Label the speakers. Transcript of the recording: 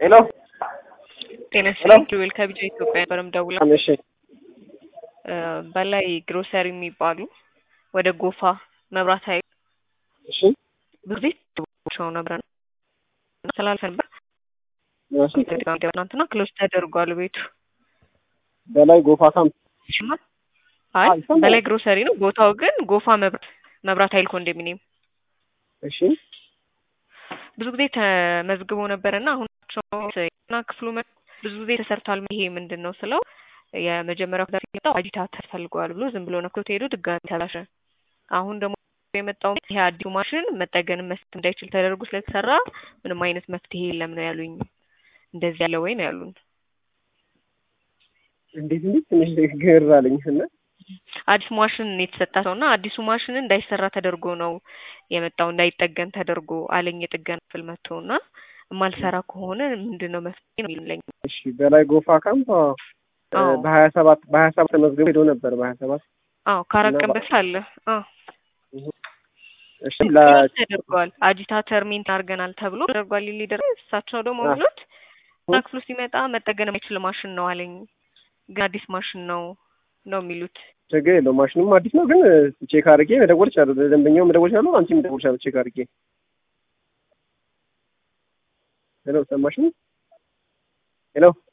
Speaker 1: ሄሎ
Speaker 2: ጤና ይስጥልኝ ጁዌል ከቢጃ ኢትዮጵያ ነበርም ደውላ
Speaker 1: እሺ
Speaker 2: በላይ ግሮሰሪ የሚባሉ ወደ ጎፋ መብራት ኃይል
Speaker 1: እሺ
Speaker 2: ብዙ ጊዜ ቸው ነበር ስላልፈ ነበር
Speaker 1: እሺ
Speaker 2: ትናንትና ክሎዝ ተደርጓል ቤቱ
Speaker 1: በላይ ጎፋ ካምፕ
Speaker 2: ይሰማል አይ
Speaker 1: ይሰማል።
Speaker 2: በላይ ግሮሰሪ ነው ቦታው ግን ጎፋ መብራት መብራት ኃይል ኮንዶሚኒየም
Speaker 1: እሺ
Speaker 2: ብዙ ጊዜ ተመዝግቦ ነበር እና አሁን ና ክፍሉ መ- ብዙ ጊዜ ተሰርቷል። ይሄ ምንድን ነው ስለው የመጀመሪያው ክፍል የመጣው አጂታተር ፈልገዋል ብሎ ዝም ብሎ ነክቶት ሄዶ ድጋሚ ተላሸ። አሁን ደግሞ የመጣው ይሄ አዲሱ ማሽን መጠገንም መስጠት እንዳይችል ተደርጎ ስለተሰራ ምንም አይነት መፍትሄ የለም ነው ያሉኝ። እንደዚህ ያለ ወይ ነው ያሉን።
Speaker 1: እንዴት እንዴት ትንሽ ግር አለኝ እና
Speaker 2: አዲስ ማሽን የተሰጣቸው እና አዲሱ ማሽን እንዳይሰራ ተደርጎ ነው የመጣው እንዳይጠገን ተደርጎ አለኝ። የጥገና ክፍል መጥቶ እና የማልሰራ ከሆነ ምንድን ነው መፍትሄ ነው የሚለኝ።
Speaker 1: እሺ በላይ ጎፋ ካምፕ አዎ፣
Speaker 2: አዎ።
Speaker 1: በሀያ ሰባት በሀያ ሰባት ተመዝግቦ ሄዶ ነበር በሀያ ሰባት
Speaker 2: አዎ ከአራት
Speaker 1: እና
Speaker 2: ቀን
Speaker 1: በ-
Speaker 2: በፊት አለ። አዎ
Speaker 1: እሺ ለ
Speaker 2: ክሎዝ ተደርጓል። አጂታተር ሜንት አድርገናል ተብሎ ተደርጓል። ሊደር እሳቸው ደግሞ
Speaker 1: አዎ።
Speaker 2: ብሎት እና ክፍሉ ሲመጣ መጠገን የማይችል ማሽን ነው አለኝ። ግን አዲስ ማሽን ነው ነው የሚሉት።
Speaker 1: ችግር የለውም ማሽኑም አዲስ ነው ግን ቼክ አድርጌ መደወል እችላለሁ ለደንበኛው መደወል እችላለሁ አንቺም መደወል እችላለሁ ቼክ አድርጌ ሄሎ ሰማሽኝ ሄሎ